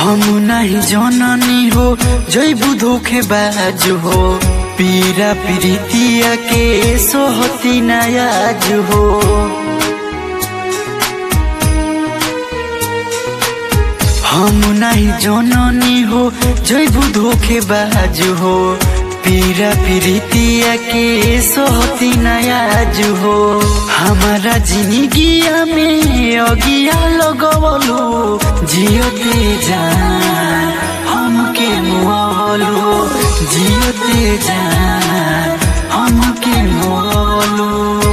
हम नहीं जननी हो जैबू धोखे बाज हो पीरा प्रीतिया के सोहती नयाज हो हम नहीं जननी हो जैबू धोखे बाज हो पीरा प्रीतिया के सोहती नयाज हो हमारा जिंदगिया में अगिया लगवलो जियोते जान हमके मुआवलो जियोते जान हमके मुआवलो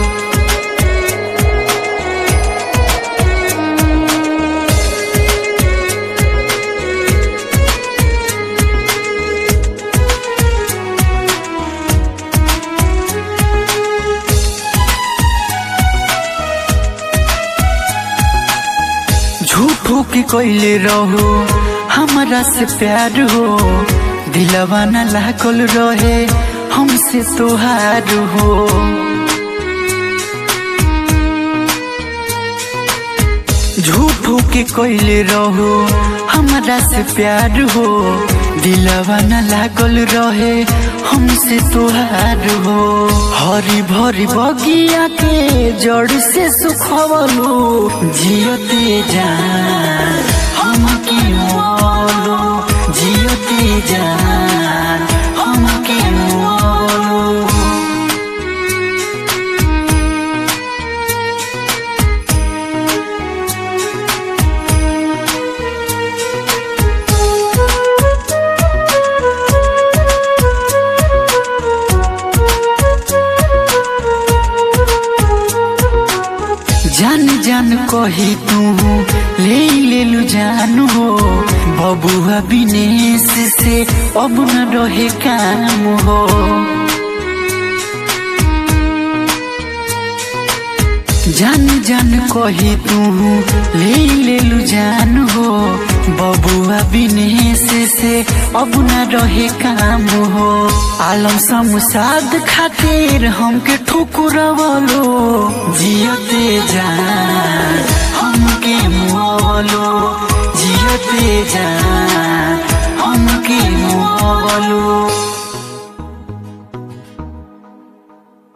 झूठो के कोइले रहो हमारा से प्यार हो दिलवा न लागल रहे हमसे तोहार हो झूठो के कोइले रहो हमारा से प्यार हो दिलवा न लागल रहे हमसे तोहार हो हरी भरी बगिया के जड़ से सुखवलो जियते जान हमके मोलो जियते जान हमके मोलो जान जान कही तू ले लेलु जान हो बबुआ विनेश से अब न रहे काम हो जान जान कही तू ले लेलु जान हो बबुआ विनेश से अब न रहे काम हो आलम समुसाद खातिर हमके ठुकुरवलो जियते जान हमके मुआवलो जियते जान हमके मुआवलो